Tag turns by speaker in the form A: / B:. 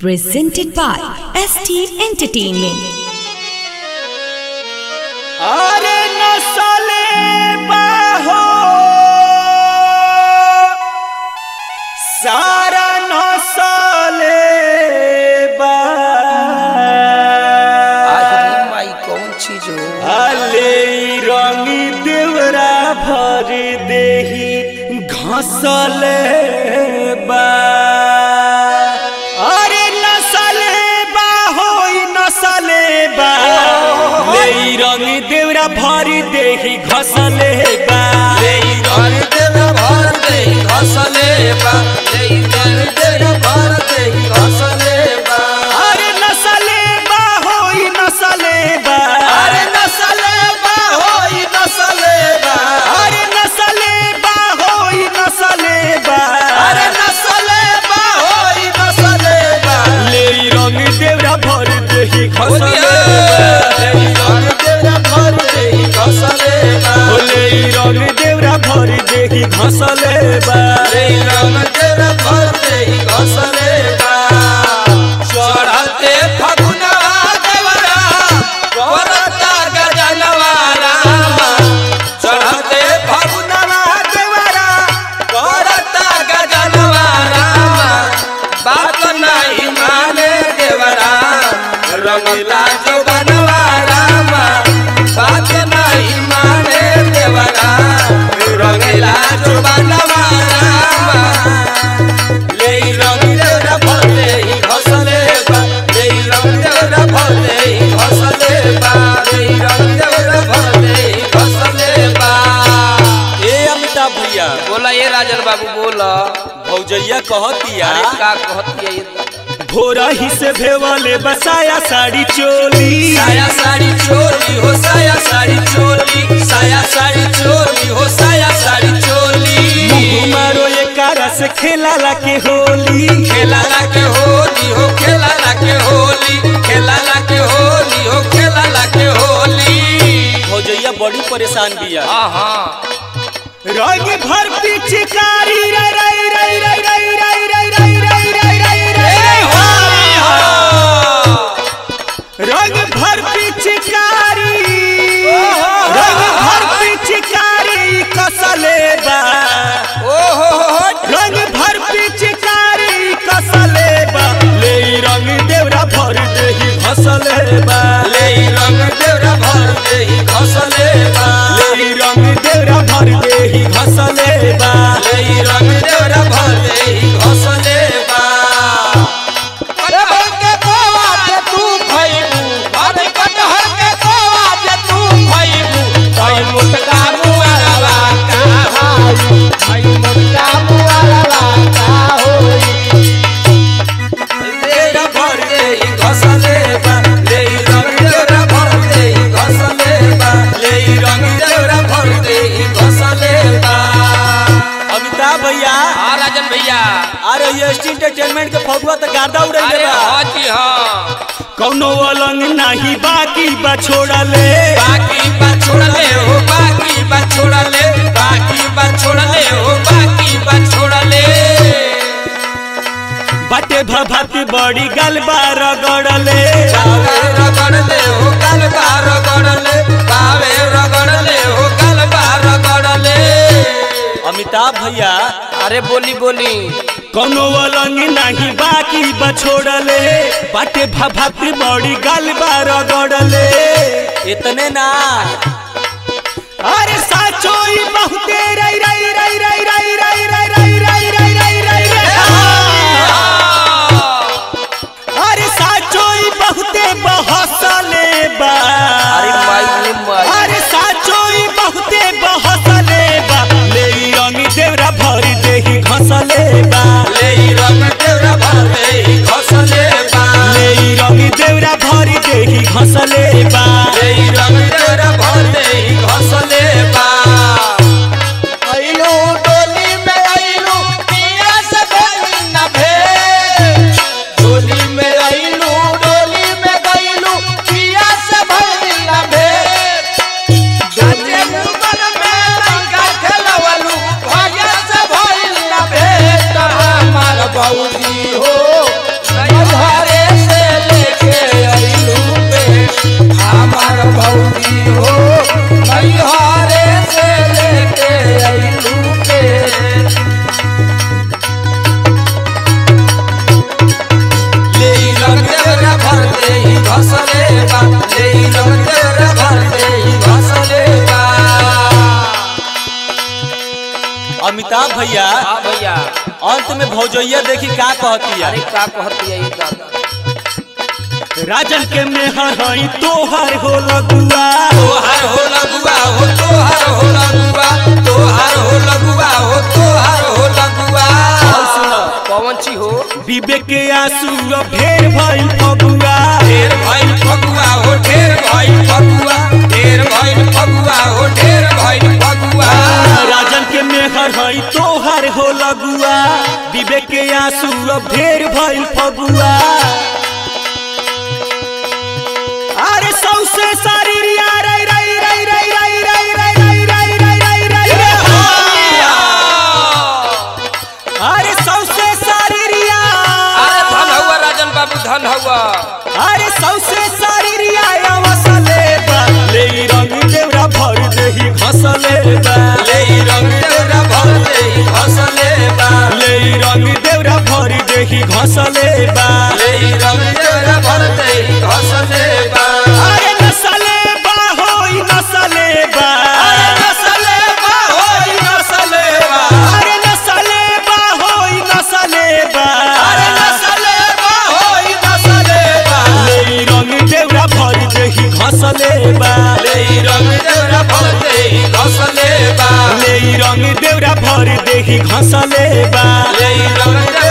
A: presented by ST Entertainment.
B: अरे नसले बाहो सारा नसले बा
C: आखिरी माई कौन चीज हो
B: अले रंगी देवरा भर देही घसले बा अरे नसले बा होई नसले बा ले रंग देवरा भर देही घसले बा
C: घर देव भर दे घसले बा ले घर देव भर दे घसले बा
B: अरे नसले बा होई नसले बा
C: अरे नसले बा होई नसले बा
B: अरे नसले बा होई नसले बा
C: अरे नसले बा होई नसले बा
B: ले रंग देवरा भर देही घसले
C: ले घर देव भर दे घसले बा
B: ले रंग देवरा भर देही घसले बा
C: ले रंग देव भर दे घसले बा चढ़ते फगुनवा देवरा करता गजनवा रामा चढ़ते फगुनवा देवरा करता गजनवा रामा बात नहीं माने देवरा रंगला जो बनवा रामा बात नहीं माने देवरा रंगला जो बनवा रामा ले रंग देवरा भले ही घसले बा ले रंग देवरा भले ही घसले बा ले रंग देवरा भले ही घसले बा
B: ए अमिताभ भैया
C: बोला ये राजन बाबू बोला
B: भौजैया कहतिया
C: अरे का कहती है ये
B: भोरा ही से भेवले बसाया साड़ी चोली
C: साया साड़ी चोली हो साया साड़ी चोली साया साड़ी चोली हो साया साड़ी चोली
B: मुंह मारो ये कारा से खेला ला के होली
C: खेला ला के होली हो खेला ला के होली खेला ला के होली हो खेला ला के होली
B: भौजैया बड़ी परेशान बिया
C: हाँ हाँ
B: रंग भर पिचकारी रे रे रे रे रे रे रे रे रे रे रे रे
C: होली हो
B: रंग भर पिचकारी रंग भर पिचकारी कसले बा
C: ओ हो हो हो
B: रंग भर पिचकारी कसले बा ले रंग देवरा भर देही घसले बा
C: ले रंग देवरा भर दे ही घसले बा
B: ले रंग देवरा भर देही घसले बा
C: ले रंग देवरा भर दे ही घसले बा कटहर के कोवा जे तू खइबू अरे कटहर के कोवा जे तू खइबू तई मुटका मुआरवा का हाई तई मुटका मुआरवा का होई देवरा भर दे ही घसले बा ले रंग देवरा भर दे ही घसले बा ले रंग देवरा भर दे ही घसले बा
B: अमिताभ भैया
C: हाँ राजन भैया
B: अरे ये एसटी एंटरटेनमेंट के फगुआ तो गार्दा उड़े
C: अरे
B: बा
C: हाँ जी हाँ
B: कौनो अलंग नाही बाकी बा छोड़ले
C: बाकी बात छोड़ले हो बाकी बात छोड़ले बाकी बात छोड़ले हो बाकी बात छोड़ले
B: बाटे भभत बड़ी गलबा रगड़ले
C: बावे रगड़ले हो गलबा रगड़ले बावे रगड़ले हो गलबा रगड़ले
B: अमिताभ भैया
C: अरे बोली बोली
B: कौनो अलंग नाही बाकी बा छोड़ले बाटे भभत बड़ी गलबा रगड़ले इतने ना अरे साचो ई बहुते रई रई रई रई रई रई रई रई रई रई रई रई अरे साचो ई बहुते बहसले बा
C: अरे माई रे माई
B: अरे साचो ई बहुते बहसले बा ले ई रंग देवरा भर देही घसले बा
C: ले रंग देवरा भर दे घसले बा
B: ले ई रंग देवरा भर देही घसले बा
C: ले रंग देवरा भर दे घसले बा आइलो डोली में आइलो पिया से भइल न भे डोली में आइलो डोली में गइलो पिया से भइल न भे गाजे मुकर में लंका खेलवलू भैया से भइल न भे हमार बौदी हो
B: अमिताभ भैया
C: हाँ भैया
B: अंत में भौजैया देखी का कहती
C: अरे
B: है
C: का कहती है ये दादा
B: राजन के मेहर हई तोहर हो लगुआ
C: तोहार हो लगुआ हो तोहार हो लगुआ तोहार हो लगुआ हो तोहार हो लगुआ पवन छी हो
B: विवेक के आंसू अब ढेर भइल फगुआ
C: ढेर भइल फगुआ हो ढेर भइल फगुआ ढेर भइल फगुआ हो ढेर भइल फगुआ
B: राजन के मेहर हई तोहर हो लगुआ विवेक के आंसू अब ढेर भइल फगुआ अरे सौसे सारी रिया रई रई रई रई रई रई रई रई रई रई रई रई अरे सौसे सारी रिया
C: अरे धन हुआ राजन बाबू धन हुआ
B: अरे सौसे सारी रिया अवसले बा ले ई रंग देवरा भर देही घसले बा
C: ले ई रंग देवरा भर दे घसले बा
B: ले ई रंग देवरा भर देही घसले बा
C: ले ई रंग देवरा भर दे घसले बा
B: अरे नसले बा होई नसले बा
C: अरे नसले बा होई नसले बा
B: अरे नसले बा होई नसले बा
C: अरे नसले बा होई नसले बा
B: ले ई रंग देवरा भर देही घसले बा
C: ले ई रंग देवरा भर दे घसले बा
B: ले ई रंग देवरा भर देही घसले बा
C: ले ई रंग देवरा